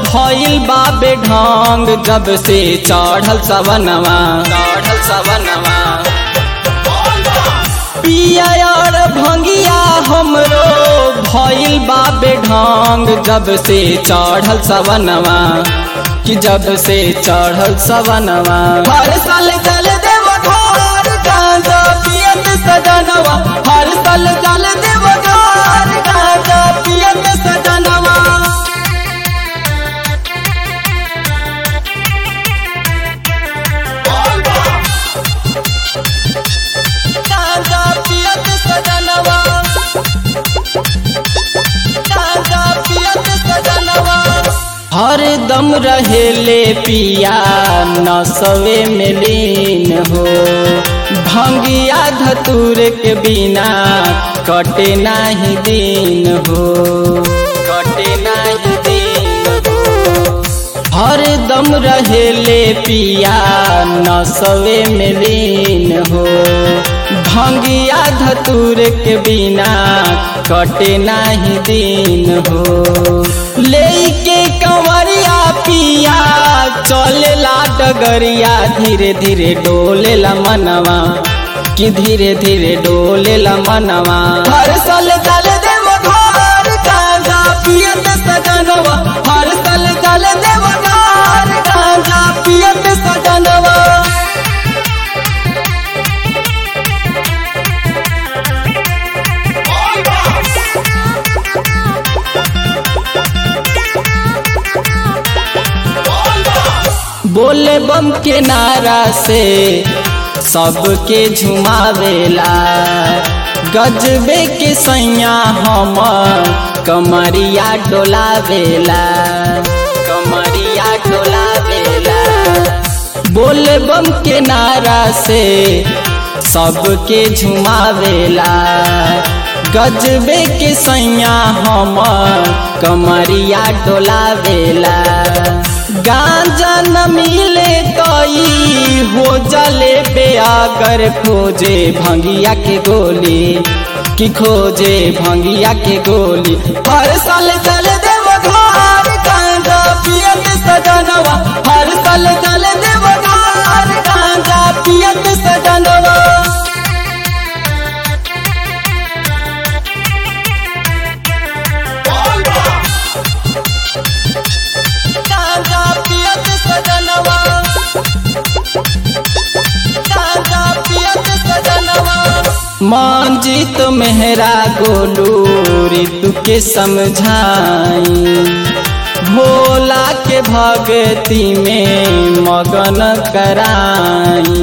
भइल बाबे ढंग जब से चढ़ल सवनवा चढ़ल सवनवा पिया और भंगिया हमरो भइल बाबे ढंग जब से चढ़ल सवनवा कि जब से चढ़ल सवनवा हर साल चल देव घर गांजा पियत सजनवा हर साल चल देव घर गांजा पियत सजनवा गांजा पियत सजनवा गांजा पियत सजनवा हर दम रहेले पिया नसवे में लीन हो भंगिया धतूर के बिना कटे नाही दिन हो कटे नाही दिन हो हर दम रहेले पिया नसवे में लीन हो भंगिया धतूर के बिना कटे नाही दिन हो लेके कंवरिया पिया चलेला डगरिया धीरे धीरे डोलेला मनवा कि धीरे धीरे डोलेला मनवा हर साल चल देव घर गांजा पियत सजनवा हर साल चल देव घर गांजा पियत सजनवा बोले बम के नारा से सबके झुमावेला गजबे के सैया हम कमरिया डोलावेला कमरिया डोलावेला बोले बम के नारा से सबके झुमावेला गजबे के सैया हम कमरिया डोलावेला गांजा न मिले कई हो जले बेअगर खोजे भंगिया के गोली कि खोजे भंगिया के गोली हर साल चल देव घर गांजा पियत सजनवा हर साल चल देव घर गांजा पियत सजनवा गांजा पियत सजनवा गांजा पियत सजनवा मंजित मेहरा गोलू ऋतु के समझाई भोला के भक्ति में मगन कराई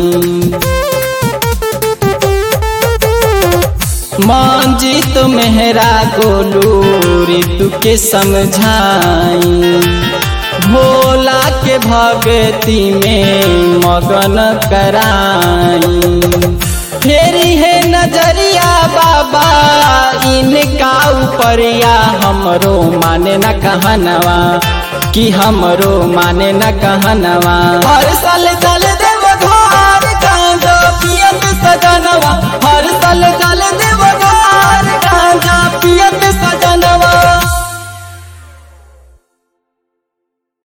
मंजित मेहरा गोलू ऋतु के समझाई भोला के भक्ति में मगन कराई फेरी है नजरिया बाबा इनका उपरिया हमरो माने न कहनवा कि हमरो माने न कहनवा हर साल चल देव घर गांजा पियत सजनवा हर साल चल